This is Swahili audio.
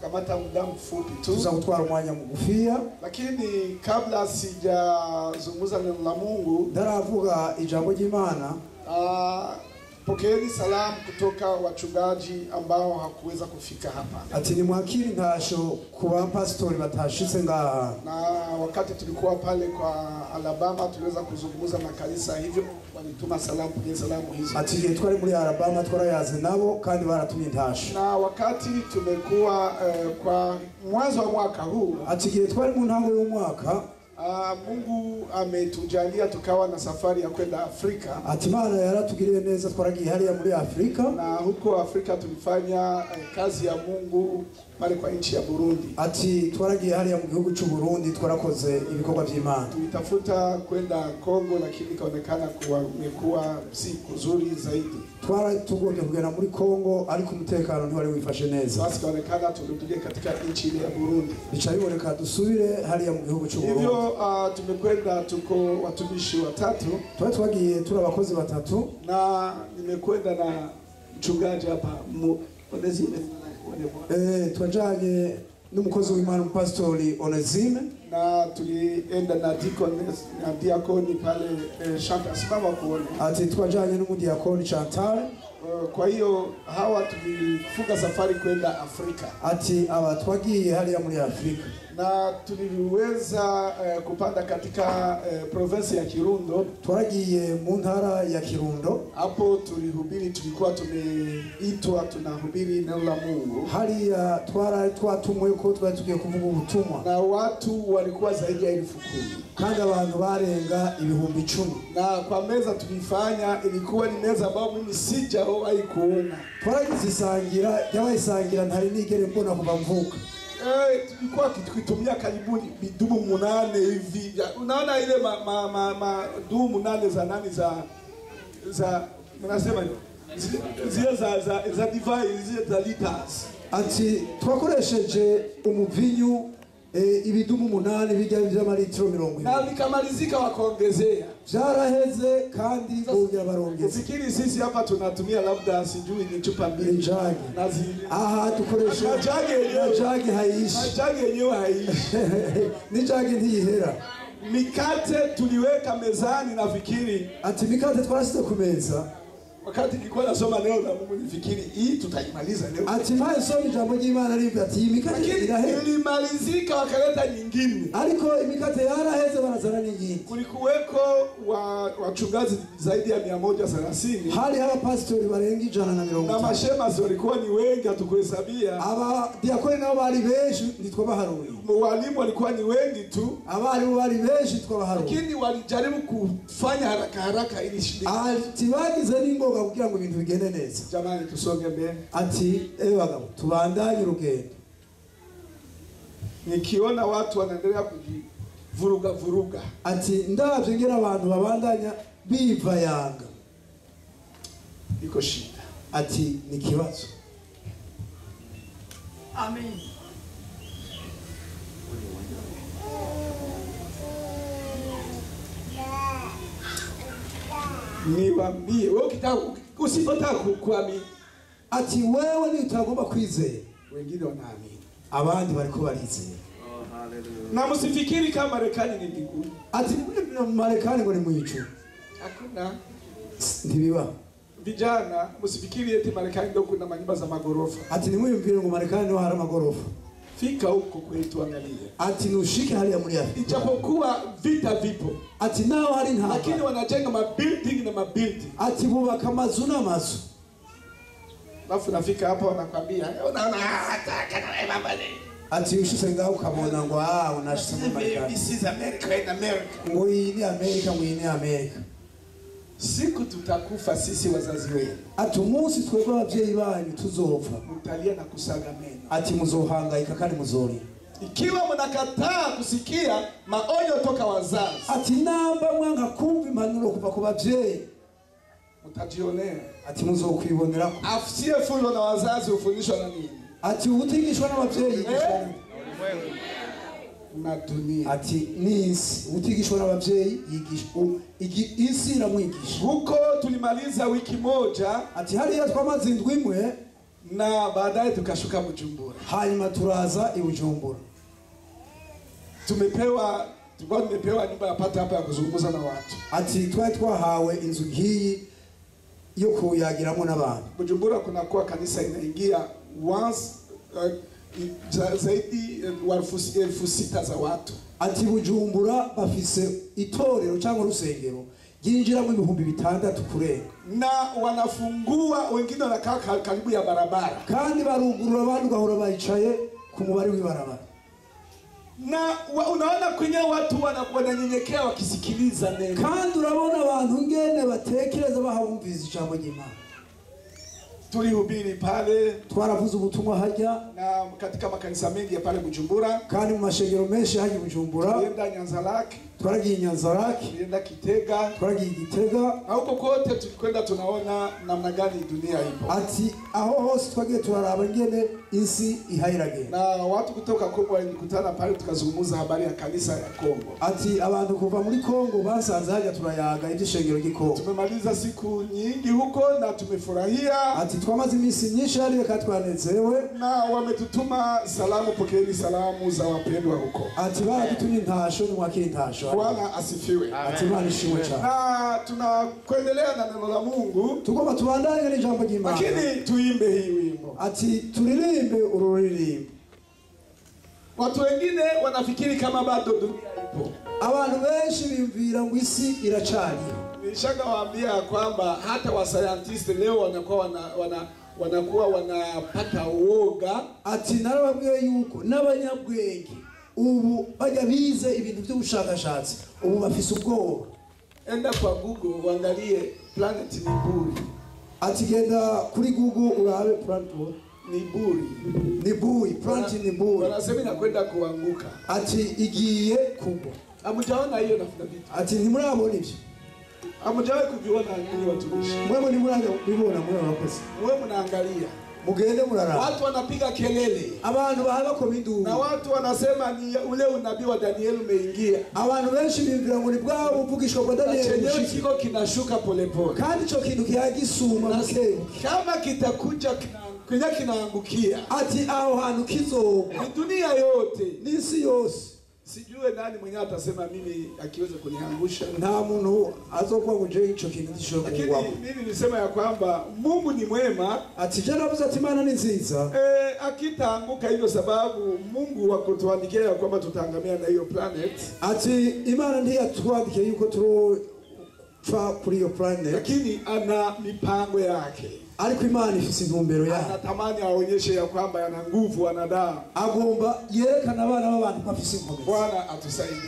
tutakamata muda mfupi tu, tuza gutwara umwanya mugufiya lakini kabla sijazungumza neno la Mungu, ndaravuga ijambo ry'imana ah, pokeeni salamu kutoka wachungaji ambao hakuweza kufika hapa. ati nimwakire intasho ku bapasitori batashitse ngaha na wakati tulikuwa pale kwa Alabama tuliweza kuzungumza na kanisa, hivyo walituma salamu kwenye salamu hizo. ati igihe twari muri alabama twarayaze nabo kandi baratumye intasho Na wakati tumekuwa eh, kwa mwanzo wa mwaka huu ati igihe twari mu ntango y'umwaka ah, Mungu ametujalia tukawa na safari ya kwenda Afrika, ati imana yaratugiriye neza twaragiye hariya muri afurika na huko Afrika tulifanya eh, kazi ya Mungu pale kwa nchi ya Burundi. ati twaragiye hariya mu gihugu cy'u Burundi twarakoze ibikorwa by'imana Tulitafuta kwenda Kongo, lakini ikaonekana kuwa imekuwa si kuzuri zaidi. twari tugombye kugenda muri kongo ariko umutekano ntiwari wifashe neza Basi ikaonekana turudie katika nchi ile ya Burundi. bica biboneka dusubire hariya mu gihugu cy'u Burundi Hivyo uh, tumekwenda, tuko watumishi watatu twari twagiye turi abakozi batatu na nimekwenda na mchungaji hapa mu- Onesime eh, twajanye n'umukozi w'imana umupasitori onesime na tulienda na deaconess na diakoni pale eh, shamba simama kuone. ati twajanye n'umudiyakoni chantal Uh, kwa hiyo hawa tulifunga safari kwenda Afrika ati aba twagiye hariya muri afurika na tuliweza eh, kupanda katika eh, province ya Kirundo. twaragiye mu ntara ya kirundo Hapo tulihubiri, tulikuwa tumeitwa tunahubiri neno la Mungu hariya twari twatumwe ko twari tugiye kuvuga ubutumwa na watu walikuwa zaidi ya elfu kumi kandi abantu barenga ibihumbi icumi na kwa meza tulifanya ilikuwa ni meza ambayo mimi sijawahi kuona. twaragize isangira ryabayisangira ntari nigere mbona kuva mvuka Eh, tulikuwa tukitumia karibuni vidumu munane hivi vya- unaona ile ma, ma, ma, ma dumu munane za nani za za mnasema ni- zi- zile za za za divai zile za liters ati twakoresheje umuvinyu eh, ibidumu umunani bijya by'amaritiro mirongo na ibiri vikamalizika wakaongezea. byaraheze kandi bongera barongeza Ufikiri sisi hapa tunatumia labda sijui ni chupa mbili Injagi. na zi aha dukoresha Na jagi yenyewe. na jagi haishi majagi yenyewe haishi. n'ijagi ntiyihera Mikate tuliweka mezani, nafikiri ati mikate twarasize ku meza wakati nilikuwa nasoma neno la Mungu nifikiri hii tutaimaliza leo, ati mpaye soma ijambo ry'imana rivuga ati iyi mikate lakini irahera ilimalizika, wakaleta nyingine. ariko imikate yaraheze barazana n'iyindi Kulikuweko wa wachungaji zaidi ya mia moja thelathini hariho abapasitori barenga ijana na mirongo na itanu mashemasi walikuwa ni wengi, hatukuhesabia. abadiyakoni nabo bari benshi ntitwabaharuye Walimu walikuwa ni wengi tu, abarimu bari benshi twabaharuye lakini walijaribu kufanya haraka haraka ili shinde. ati bagize n'ingoga kugira ngo ibintu bigende neza Jamani, tusonge mbele. ati ewe bagabo tubandanye urugendo Nikiona watu wanaendelea kujivuruga vuruga, ati ndabyo ngera abantu babandanya biva yanga iko shida. ati ni ikibazo Amen. Niwaambie wewe, ukitaka usipotaka ku- kuamini, ati wewe nitagomba kwizera wengine wanaamini, abandi bariko barizera na msifikiri kama Marekani ni mbinguni. ati mu marekani ngo ni mu ijuru Hakuna ntibibaho vijana, msifikiri eti Marekani ndio kuna manyumba za magorofa. ati nimwiyumvire ngo marekani niho hari amagorofa Fika huko kwetu, angalia, ati nushike hariya muri afurika ijapokuwa vita vipo, ati naho hari lakini intambara wanajenga mabuilding na mabuilding, ati bubaka amazu n'amazu alafu nafika hapa wanakwambia "Eh, unaona hata kana wewe mama ni ati ushitse ngaho ukabona ngo ah unashitse muri marekani this is America in America. ngo iyi ni amerika ngo iyi ni amerika Siku tutakufa sisi wazazi wenu, ati umunsi twebwe ababyeyi banyu tuzopfa mtalia na kusaga meno. ati muzohangayika kandi muzorira Ikiwa mnakataa kusikia maonyo toka wazazi, ati namba mwanga kumva impanuro kuva ku babyeyi mtajionea. ati muzokwibonerako Asiyefundwa na wazazi hufundishwa na nini? ati utigishwa n'ababyeyi yigishwa Eh? Na dunia. ati n'isi utigishwa n'ababyeyi yigishwa igi- isi iramwigisha Huko tulimaliza wiki moja ati hariya twamaze indwi imwe na baadaye tukashuka Bujumbura. hanyuma turaza i bujumbura Tumepewa tulikuwa tumepewa nyumba ya pata hapa ya kuzungumza na watu. ati twari twahawe inzu nk'iyi yo kuyagiramo n'abantu Bujumbura kunakuwa kanisa inaingia once uh, za- zaidi uh, wa elfu elfu sita za watu ati bujumbura bafise itorero cyangwa urusengero ryinjiramo ibihumbi bitandatu kurenga na wanafungua, wengine wanakaa ka- karibu ya barabara, kandi barugurura abandi ugahora bayicaye ku mubare w'ibarabara na wa, unaona kwenye watu wana- wananyenyekea wakisikiliza neno. kandi urabona abantu ngene batekereza bahabumviriza ijambo ry'imana Tulihubiri pale twaravuze ubutumwa hajya na katika makanisa mengi ya pale Bujumbura, kandi mu mashengero menshi hajya i bujumbura tulienda Nyanzarake, twaragiye i nyanzaraki tulienda Kitega, twaragiye i gitega na huko kote tulikwenda tunaona namna gani dunia ipo, ati aho hose twagiye turaraba ngene isi ihayiragenda na watu kutoka Kongo walikutana pale, tukazungumza habari ya kanisa ya Kongo. ati abantu kuva muri kongo basanze hajya turayaga iby'ishengero ry'ikongo Tumemaliza siku nyingi huko na tumefurahia, ati twamaze iminsi myinshi hariya kandi twanezerewe na wametutuma salamu. Pokeeni salamu za wapendwa huko. ati baradutumye intasho nimwakire intasho Bwana asifiwe. ati imana ishimwe cyane Na tunakuendelea na neno la Mungu, tugomba tubandanye n'ijambo ry'imana lakini tuimbe hii wimbo. ati turirimbe uru ruririmbo Watu wengine wanafikiri kama bado dunia ipo. abantu benshi biyumvira ngo isi iracariho Nilishakawaambia kwamba hata wasayantiste leo wanakuwa wana, wana, wanakuwa wanapata uoga ati narababwiye yuko n'abanyabwenge ubu bajya bize ibintu by'ubushakashatsi ubu bafise ubwoba enda kwa Google uangalie planet ni buri, ati genda kuri google urabe planet what? ni buri. ni bui planet ni bui Wanasema inakwenda kuanguka. ati igiye kugwa Hamjaona hiyo na vitu. ati ntimurabona ibyo Hamjawahi kuviona ninyi watumishi. mwebwe ntimurabibona mwe abakozi Mwe mnaangalia. mugende muraraba Watu wanapiga kelele. abantu baha bakoma induru Na watu wanasema ni ule unabii wa Danieli umeingia. abantu benshi biyumvira ngo ni bwa buvugishwa bwa Na daniyeli chenyewe bushike kiko kinashuka polepole. kandi icyo kintu kiyagisuma bukebuke Kama kitakuja kina- kwenye kinaangukia ati aho hantu kizogwa ni dunia yote. n'isi yose Sijue nani mwenyewe atasema mimi akiweza kuniangusha. nta muntu azokuba ngo je icyo kintu gishobora Lakini kugwamo mimi nilisema ya kwamba Mungu ni mwema ati je navuze ati imana ni nziza e, akitaanguka hivyo, sababu Mungu wakutuandikia ya kwamba tutaangamia na hiyo planet, ati imana ntiyatwandikiye yuko turupfa kuri iyo planet lakini ana mipango yake. ariko imana ifise intumbero yayo Anatamani aonyeshe ya kwamba ana nguvu, ana damu. agomba yerekana abana b'abantu ko afise inkomezi Bwana atusaidie.